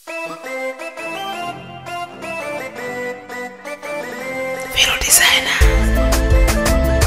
Vero Designer.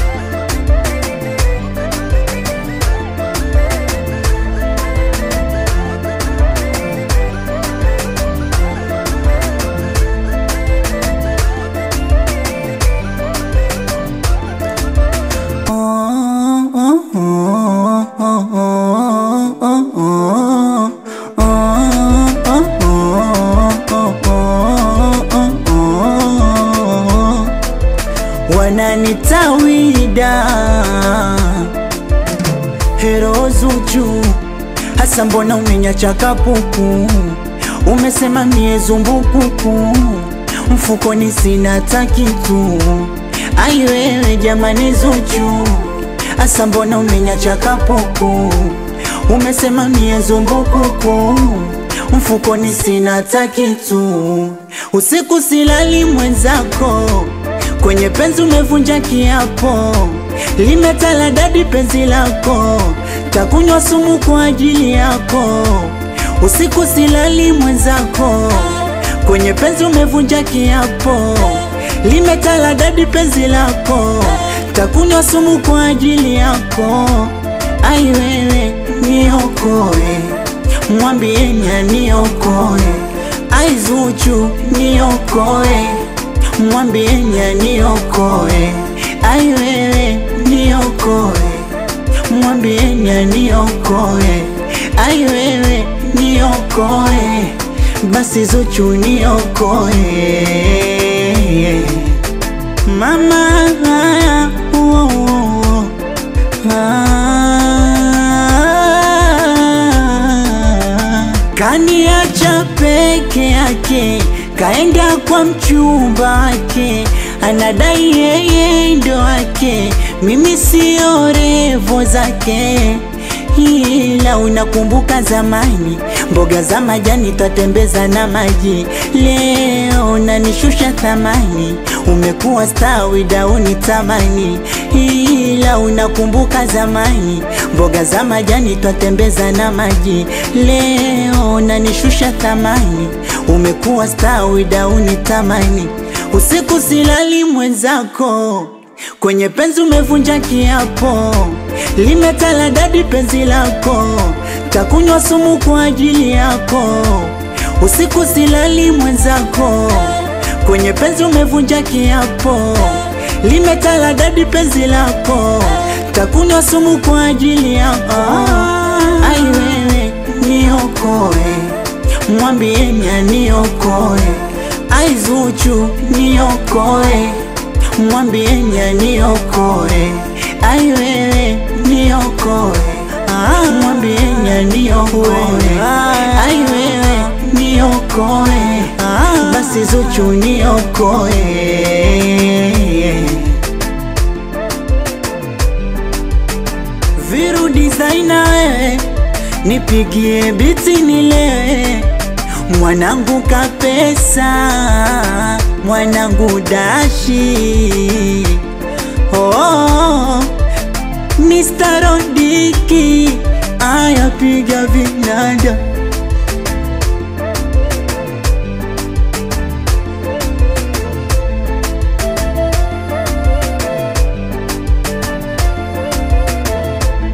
wananitawida hero Zuchu, hasa mbona umenyacha kapuku? Umesema mie zumbukuku, mfukoni sina hata kitu. Ai wewe jamani Zuchu, hasa mbona umenyacha kapuku? Umesema mie zumbukuku, mfukoni sina hata kitu. Usiku silali mwenzako kwenye penzi umevunja kiapo, limetala dadi penzi lako, takunywa sumu kwa ajili yako. Usiku silali mwenzako, kwenye penzi umevunja kiapo, limetala dadi penzi lako, takunywa sumu kwa ajili yako. Ai wewe niokoe, mwambieni aniokoe. Ai Zuchu niokoe mwambieni aniokoe. Ai wewe niokoe, mwambieni aniokoe. Ai wewe niokoe, basi Zuchu niokoe. Mama haya, oh, oh, ah, kaniacha peke yake kaenda kwa mchumba wake, anadai yeye ndo wake, mimi sio revo zake. Ila unakumbuka zamani, mboga za majani twatembeza na maji. Leo unanishusha thamani, umekuwa stawi dauni tamani. Ila unakumbuka zamani, mboga za majani twatembeza na maji. Leo unanishusha thamani, umekuwa stawi dauni tamani. Usiku silali mwenzako, kwenye penzi umevunja kiapo, limetala dadi penzi lako, takunywa sumu kwa ajili yako. Usiku silali mwenzako, kwenye penzi umevunja kiapo, limetala dadi penzi lako, takunywa sumu kwa ajili yako. Ai wewe niokoe, mwambieni aniokoe. Ai Zuchu niokoe, mwambieni aniokoe. Ai wewe niokoe, ah, mwambieni aniokoe. Ai wewe niokoe, ah, basi Zuchu niokoe. Viru designer wewe, nipigie biti nilewe mwanangu kapesa, mwanangu dashi oh, Mr. Rodiki aya piga vinanda